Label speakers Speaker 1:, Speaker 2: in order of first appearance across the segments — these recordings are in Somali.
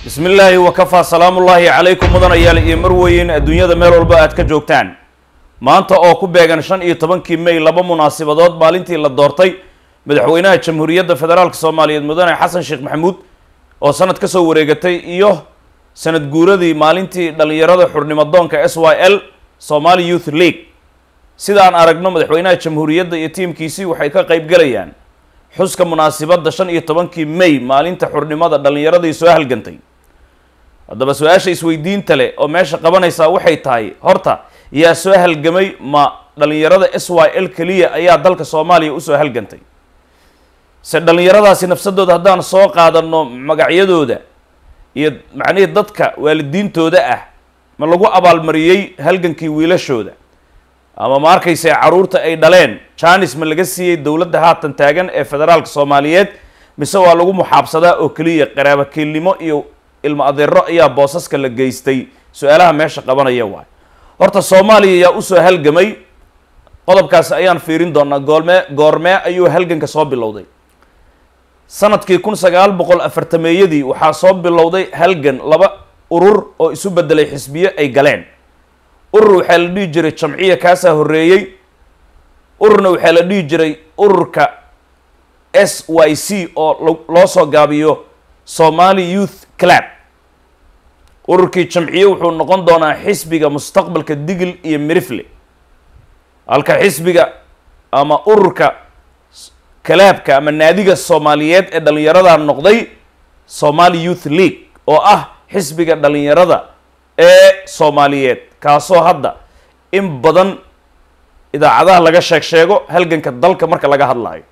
Speaker 1: bismi illaahi wakafaa salaamullaahi calaykum mudanayaal iyo marweyn adduunyada meel walba aad ka joogtaan maanta oo ku beegan shan iyo tobankii may laba munaasabadood maalintii la doortay madaxweynaha jamhuuriyadda federaalk soomaaliyeed mudane xasan sheekh maxamuud oo sanad ka soo wareegatay iyo sanad guuradii maalintii dhallinyarada xurnimadoonka s y l somali youth league sida aan aragno madaxweynaha jamhuuriyadda iyo tiimkiisii waxay ka qayb galayaan xuska munaasibadda shan iyo tobankii may maalinta xurnimada dhallinyaradii soo halgantay haddaba su-aasha isweydiinta leh oo meesha qabanaysaa waxay tahay horta yaa soo halgamay ma dhallinyarada s y l keliya ayaa dalka soomaaliya usoo halgantay se dhallinyaradaasi nafsadooda haddaan soo qaadano magacyadooda iyo macnihii dadka waalidiintooda ah ma lagu abaalmariyey halgankii wiilashooda ama ma arkayse caruurta ay dhaleen janis ma laga siiyey dowladda haatan taagan ee federaalka soomaaliyeed mise waa lagu muxaabsadaa oo keliya qaraabakiilnimo iyo ilmo adeero ayaa boosaska la geystay su-aalaha meesha qabanaya waay horta soomaaliya yaa usoo halgamay qodobkaasi ayaan fiirin doonaa goolmee goormee ayuu halganka soo bilowday sanadkii kun sagaal boqol afartameeyadii waxaa soo bilowday halgan laba urur oo isu bedelay xisbiyo ay galeen urur waxaa la dhihi jiray jamciya kaasaa horreeyey ururna waxaa la dhihi jiray ururka s y c oo loo soo gaabiyo somali youth club ururkii jamciye wuxuu noqon doonaa xisbiga mustaqbalka digil iyo mirifle halka xisbiga ama ururka kalaabka ama naadiga soomaaliyeed ee dhallinyarada noqday somali youth league oo ah xisbiga dhallinyarada ee soomaaliyeed kaasoo hadda in badan idaacadaha laga sheeg sheego halganka dalka marka laga hadlayo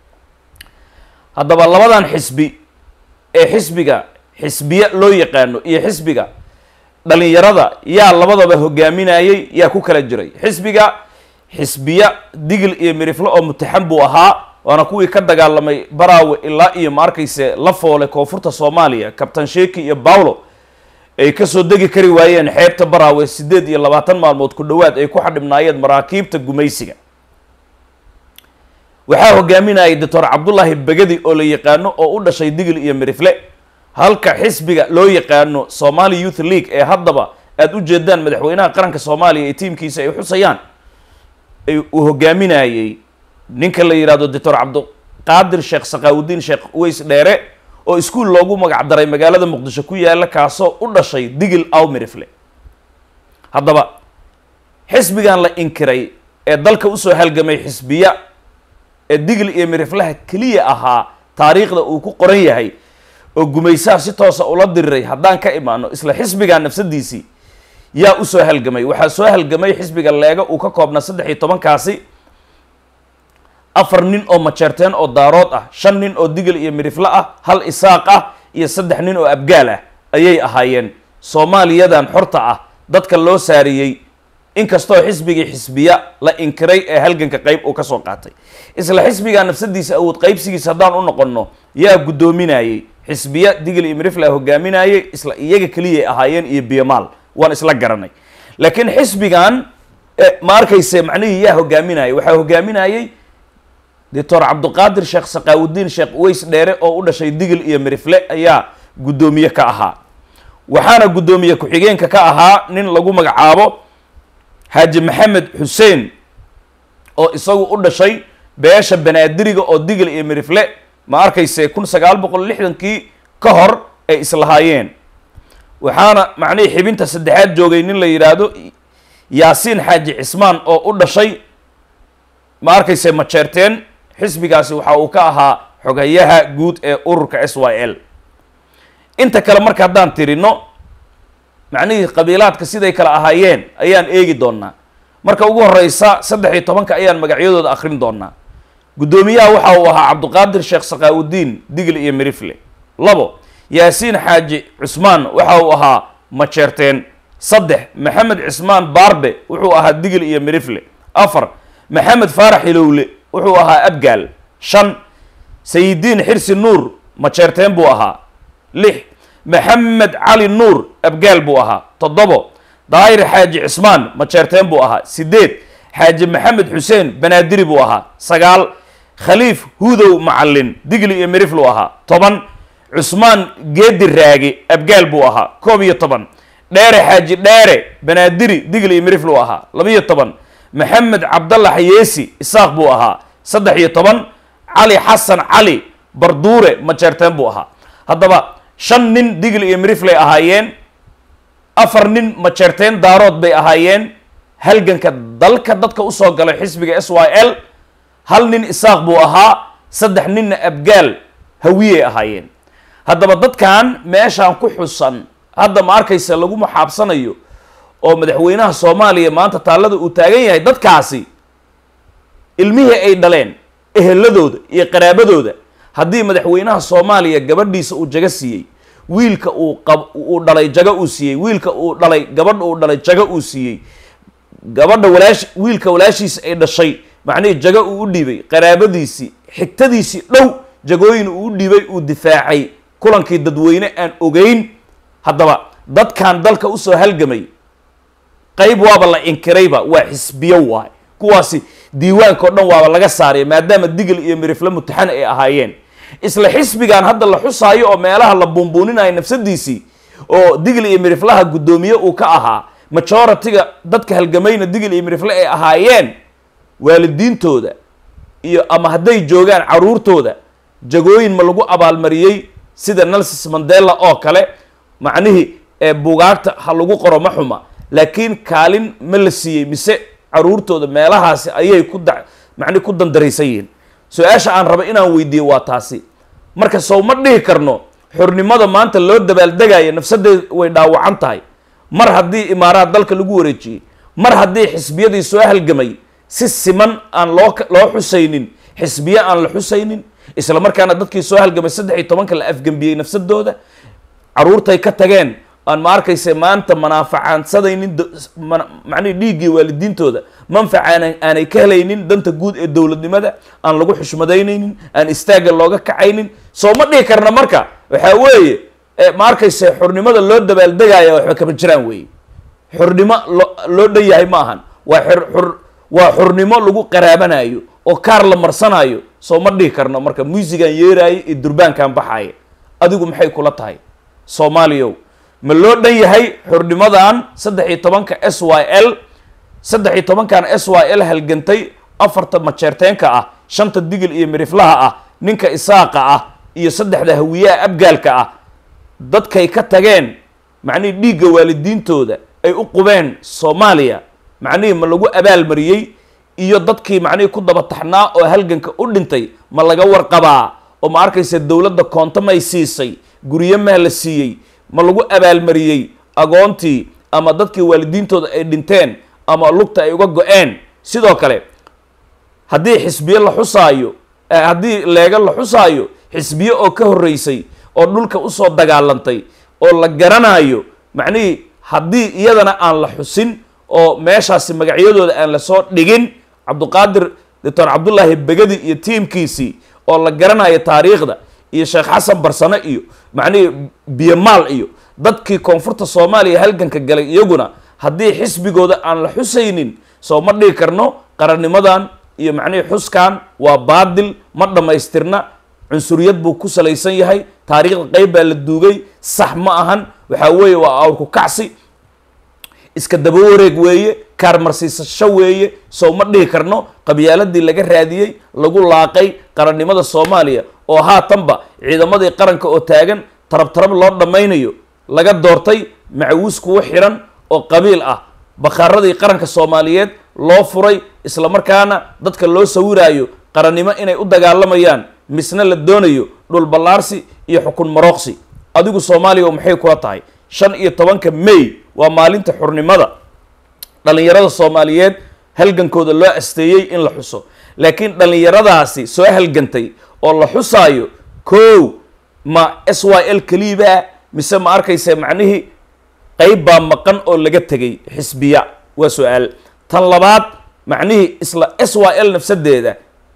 Speaker 1: haddaba labadan xisbi ee xisbiga xisbiya loo yaqaano iyo xisbiga dhallinyarada yaa labadaba hogaaminayay yaa ku kala jiray xisbiga xisbiya digil iyo mirifle oo mutaxan buu ahaa waana kuwii ka dagaalamay baraawe ilaa iyo ma arkayse la foole koonfurta soomaaliya kabtan sheeki iyo bawlo ay kasoo degi kari waayeen xeebta baraawe siddeed iyo labaatan maalmood ku dhowaad ay ku xadhibnaayeen maraakiibta gumaysiga waxaa hogaaminayay doctor cabdullaahi begedi oo la yaqaano oo u dhashay digil iyo mirifle halka xisbiga loo yaqaano somali youth league ee haddaba aada u jeedaan madaxweynaha qaranka soomaaliya ee tiimkiisa ay xusayaan uu hogaaminayey ninka la yidhahdo doctor cabdiqaadir sheekh sakaawudiin sheekh uweys dheere oo iskuol loogu magac daray magaalada muqdisho ku yaalla kaasoo u dhashay digil aw mirifle haddaba xisbigan la inkiray ee dalka usoo halgamay xisbiya ee digil iyo miriflaha keliya ahaa taariikhda uu ku qoran yahay oo gumaysaha si toosa ula diriray haddaan ka imaano isla xisbigan nafsadiisii yaa usoo halgamay waxaa soo halgamay xisbiga leega uu ka koobnaa saddex iyo tobankaasi afar nin oo majeerteen oo daarood ah shan nin oo digil iyo mirifle ah hal isaaq ah iyo saddex nin oo abgaal ah ayay ahaayeen soomaaliyadan xorta ah dadka loo saariyey inkastoo xisbigii xisbiya la inkiray ee halganka qeyb uu kasoo qaatay isla xisbiga nafsadiisa awood qeybsigiisa haddaan u noqonno yaa guddoominayey xisbiya digil iyo mirifle hogaaminayay isla iyaga keliyay ahaayeen iyo biyamaal waan isla garanay laakiin xisbigan ma arkayse macnihii yaa hogaaminayay waxaa hogaaminayey doctor cabdiqaadir sheekh sakaawudiin sheekh uweys dheere oo u dhashay digil iyo mirifle ayaa guddoomiye ka ahaa waxaana guddoomiye ku-xigeenka ka ahaa nin lagu magacaabo xaaji maxamed xuseen oo isagu u dhashay beesha banaadiriga oo digil iyo mirifle ma arkayse kun sagaal boqol lixdankii ka hor ay islahaayeen waxaana macnihii xibinta saddexaad joogay nin la yidhaahdo yaasiin xaaji cismaan oo u dhashay ma arkayse majeerteen xisbigaasi waxa uu ka ahaa xogayaha guud ee ururka s y l inta kale marka haddaan tirino macnihii qabiilaadka siday kale ahaayeen ayaan eegi doonaa marka ugu horeysa saddex iyo tobanka ayaan magacyadooda akrin doonaa guddoomiyaha waxa uu ahaa cabdiqaadir sheekh sakaawudiin digil iyo mirifle labo yaasiin xaaji cusmaan waxa uu ahaa majeerteen saddex maxamed cismaan baarbe wuxuu ahaa digil iyo mirifle afar maxamed faarax hilowle wuxuu ahaa abgaal shan sayidiin xirsi nuur majeerteen buu ahaa lix maxamed cali nuur abgaal buu ahaa toddobo daahir xaaji cismaan majeerteen buu ahaa sideed xaaji maxamed xuseen banaadiri buu ahaa sagaal khaliif hudow macalin digli iyo miriflu ahaa toban cusmaan geedi raage abgaal buu ahaa koob iyo toban dheere xaaji dheere banaadiri digli iyo mirifluu ahaa labiyo toban maxamed cabdalla xayeesi isaaq buu ahaa saddex iyo toban cali xasan cali barduure majeerteen buu ahaa haddaba shan nin digli iyo miriflay ahaayeen afar nin majeerteen daarood bay ahaayeen halganka dalka dadka usoo galay xisbiga s y l hal nin isaaq buu ahaa saddex ninna abgaal hawiyey ahaayeen haddaba dadkan meeshaan ku xusan hadda ma arkaysa lagu maxaabsanayo oo madaxweynaha soomaaliya maanta taallada uu taagan yahay dadkaasi ilmihii ay dhaleen eheladooda iyo qaraabadooda haddii madaxweynaha soomaaliya gabadhiisa uu jago siiyey wiilka uu qab uu dhalay jago uu siiyey wiilka uu dhalay gabadha uu dhalay jago uu siiyey gabadha walaash wiilka walaashiisa ay dhashay macnihii jago uu u dhiibay qaraabadiisii xigtadiisii dhow jagooyin uu u dhiibay uu difaacay kulankii dadweyne aan ogeyn haddaba dadkan dalka usoo halgamay qayb waaba la inkirayba waa xisbiyo waay kuwaasi diiwaanka o dhan waaba laga saaraya maadaama digil iyo mirifle mutaxan ay ahaayeen isla xisbigan hadda la xusaayo oo meelaha la buunbuuninayo nafsadiisii oo digil iyo miriflaha guddoomiye uu ka ahaa majority-ga dadka halgamayna digil iyo mirifle ay ahaayeen waalidiintooda iyo ama hadday joogaan caruurtooda jagooyin ma lagu abaalmariyey sida nelsis mandela oo kale macnihii ee bugaagta ha lagu qoro ma xuma laakiin kaalin ma la siiyey mise caruurtooda meelahaasi ayay ku da macnihi ku dandaraysan yihiin su-aasha aan raba inaan weydiiyo waa taasi marka sow ma dhihi karno xornimada maanta loo dabaaldegayo nafsadeed way dhaawacan tahay mar haddii imaaraad dalka lagu wareejiyey mar haddii xisbiyadii soo halgamay si siman aan loo loo xusaynin xisbiye aan la xusaynin isla markaana dadkii soo halgamay saddex iyo tobanka la afgembiyey nafsadooda caruurtay ka tageen aan ma arkayse maanta manaafacaansadaynin macnihi dhiiggii waalidiintooda manfaca aanay ka helaynin danta guud ee dowladnimada aan lagu xushmadaynaynin aan istaagga looga kacaynin soo ma dhihi karna marka waxaa weeye ma arkayse xornimada loo dabaaldegaya waxba kama jiraan weeye xornimo lo loo dhan yahay ma ahan waa xor waa xornimo lagu qaraabanayo oo kaar la marsanayo soo ma dhihi karno marka muusigan yeeraayo iyo durbaankan baxaaya adigu maxay kula tahay soomaaliyow ma loo dhan yahay xornimadan saddex iyo tobanka s y l saddex iyo tobankan s y l halgantay afarta majeerteenka ah shanta digil iyo miriflaha ah ninka isaaqa ah iyo saddexda hawiyaha abgaalka ah dadkay ka tageen macnihii dhiigga waalidiintooda ay u qubeen soomaaliya macnihii ma lagu abaalmariyey iyo dadkii macnihii ku daba taxnaa oo halganka u dhintay ma laga warqabaa oo ma arkaysa dowladda koonto may siisay guryo maa la siiyey ma lagu abaalmariyey agoontii ama dadkii waalidiintooda ay dhinteen ama lugta ay uga go-een sidoo kale haddii xisbiye la xusaayo haddii leega la xusaayo xisbiye oo ka horreysay oo dhulka usoo dagaalantay oo la garanayo macnihii haddii iyadana aan la xusin oo meeshaasi magacyadooda aan lasoo dhigin cabduqaadir doctor cabdullaahi begadi iyo tiimkiisii oo la garanayo taariikhda iyo sheekh xasan barsane iyo macnihii biyamaal iyo dadkii koonfurta soomaaliya halganka galay iyaguna haddii xisbigooda aan la xusaynin soo ma dhigi karno qarannimadan iyo macnihii xuskan waa baadil ma dhammaystirna cunsuriyad buu ku salaysan yahay taariikhda qeyb baa la duugay sax ma ahan waxaa weeye waa awrku kacsi iska daba wareeg weeye kaarmarsiisasho weeye sow ma dhihi karno qabyaaladii laga raadiyey lagu laaqay qarannimada soomaaliya oo haatanba ciidamadii qaranka oo taagan tarab tarab loo dhammaynayo laga doortay macawiis kuwa xiran oo qabiil ah bakhaaradii qaranka soomaaliyeed loo furay isla markaana dadka loo sawiraayo qarannimo inay u dagaalamayaan misna la doonayo dhul ballaarsi iyo xukun marooqsi adigu soomaaliya oo maxay kula tahay shan iyo tobanka may waa maalinta xurnimada dhallinyarada soomaaliyeed halgankooda loo asteeyey in la xuso laakiin dhallinyaradaasi soo halgantay oo la xusaayo kow ma s y l keliibaa mise ma arkaysa macnihii qeyb baa maqan oo laga tegay xisbiya waa su-aal tan labaad macnihii isla s y l nafsadeeda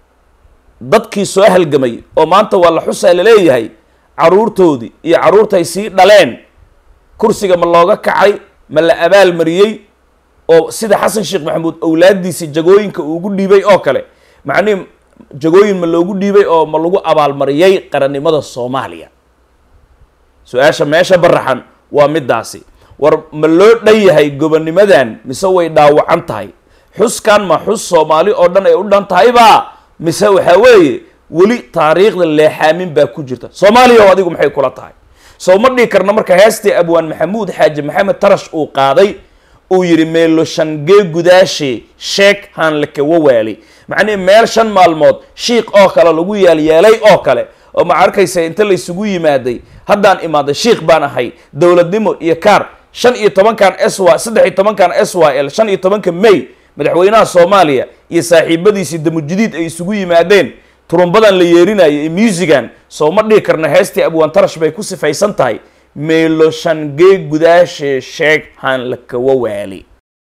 Speaker 1: dadkii soo halgamay oo maanta waa la xusaa laleeyahay caruurtoodii iyo caruurtay sii dhaleen kursiga ma looga kacay ma la abaal mariyey oo sida xasan sheekh maxamuud owlaadiisii jagooyinka uugu dhiibay oo kale macnihi jagooyin ma loogu dhiibay oo ma lagu abaalmariyey qarannimada soomaaliya su-aasha meesha baraxan waa midaasi war ma loo dhan yahay gobonimadan mise way dhaawacan tahay xuskan ma xus soomaali oo dhan ay u dhan tahayba mise waxaa weeye weli taariikhda leexaamin baa ku jirta soomaaliya oo adigu maxay kula tahay soo ma dhihi karna marka heestii abwaan maxamuud xaaji maxamed tarash uu qaaday uu yidhi meelo shangee gudaashe sheek haan lakawawaali macnihi meel shan maalmood shiik oo kale lagu yaalyeelay oo kale oo ma arkaysa inta laysugu yimaaday haddaan imaaday shiik baan ahay dowladnimo iyo kaar shan iyo tobankan s y saddex iyo tobankan s y l shan iyo tobanka may madaxweynaha soomaaliya iyo saaxiibadiisii damujidiid ay isugu yimaadeen turumbadan la yeerinayo iyo muusigan soo ma dhihi karna heestii abwaan tarash bay ku sifaysan tahay meelo shangee gudaashe sheeg haan lakawawaali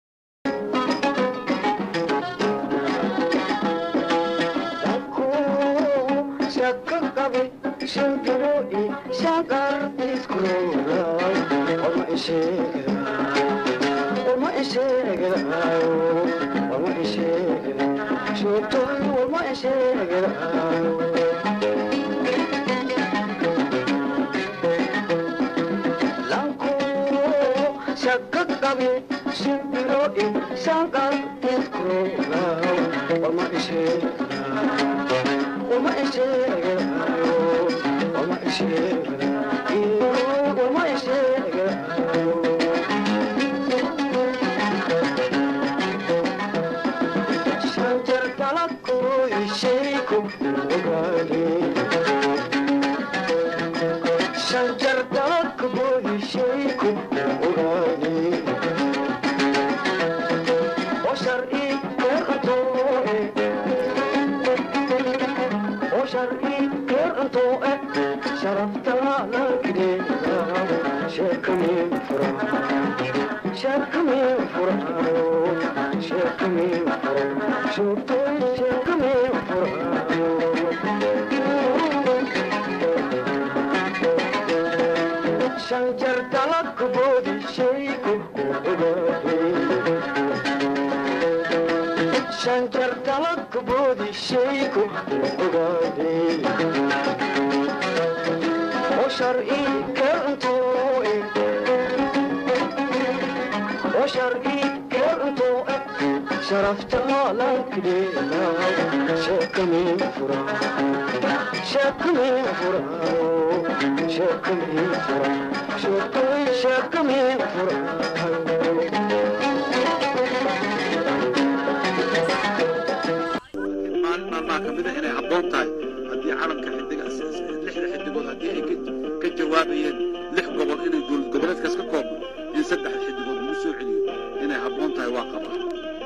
Speaker 2: maalin maalmaha ka mid a inay habboon tahay haddii calamka xidiga lixda xidigood haddii ay ka jawaabayeen lix gobol inay dowlad goboleedkaas ka koobno in saddex xidigood lagu soo celiyo inay habboon tahay waa qabaa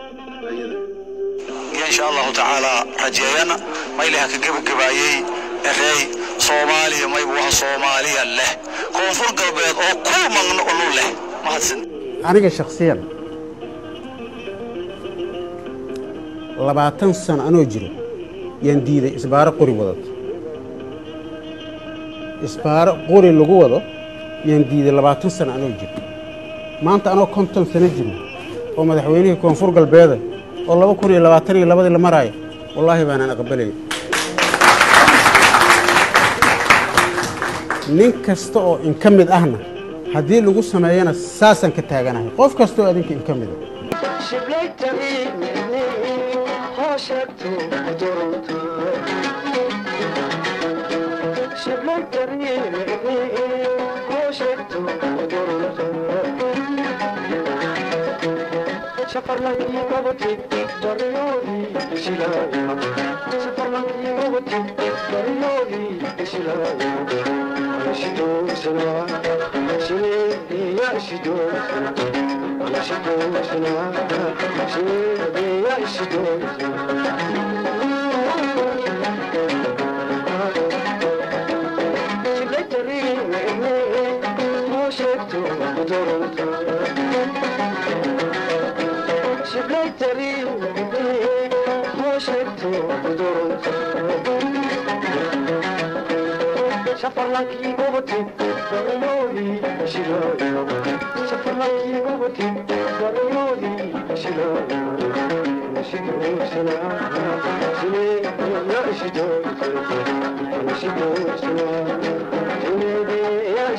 Speaker 2: ayada
Speaker 3: in sha allahu tacaala rajeeyana maylaha ka gebagabaayey erey soomaaliya maybu waha soomaaliya leh koonfur galbeed oo ku magno olu leh mahadsan
Speaker 4: aniga shakhsiyan labaatan sano anoo jiro yaan diiday isbaaro qori wadato isbaaro qori lagu wado yaan diiday labaatan sano anoo jiro maanta anoo konton sano jiro oo madaxweynihii koonfur galbeeda oo laba kun iyo labaatan iyo labadii la maraayo wallaahi baanaan aqbalaya nin kasta oo inka mid ahna haddii lagu sameeyana saasaan ka taaganahay qof kasta oo adinka inka mida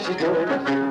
Speaker 5: sido